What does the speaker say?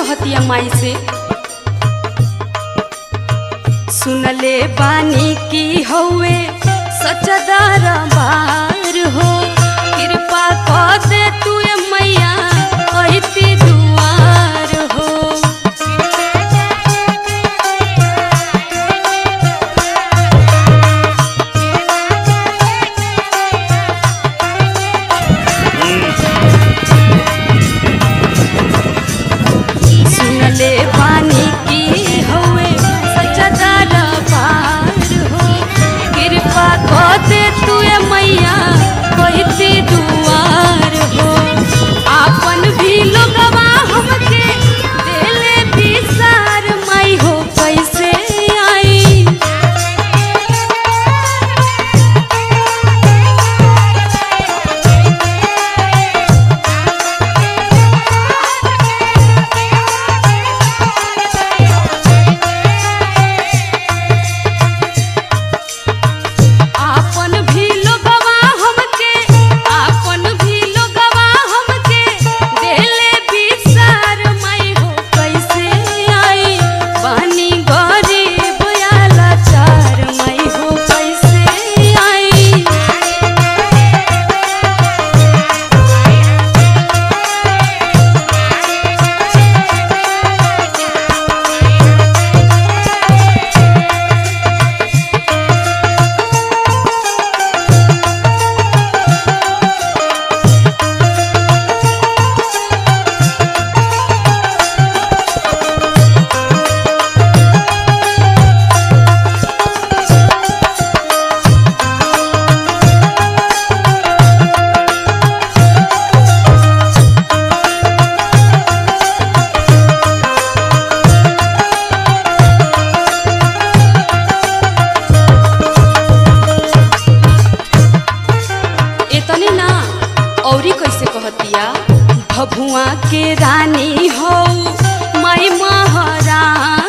कहतिया माई से सुनले बानी की हौवे सचदार बार हो कृपा कर दे तू ए मैया अहिती दुआर हो सुनले बानी की हौवे सचदार बार हो कृपा कर दे तू ए मैया अहिती दुआर हो आपन भी लोगवा हमके देले बिसार माई हो कैसे आई आपन भी लोगवा हमके आपन भी लोगवा हमके देले बिसार माई हो कैसे आई पानी गरीब आला चार माई हो कैसे आई इतने ना औरी कैसे कहतिया भभुआ के रानी हो माई महारानी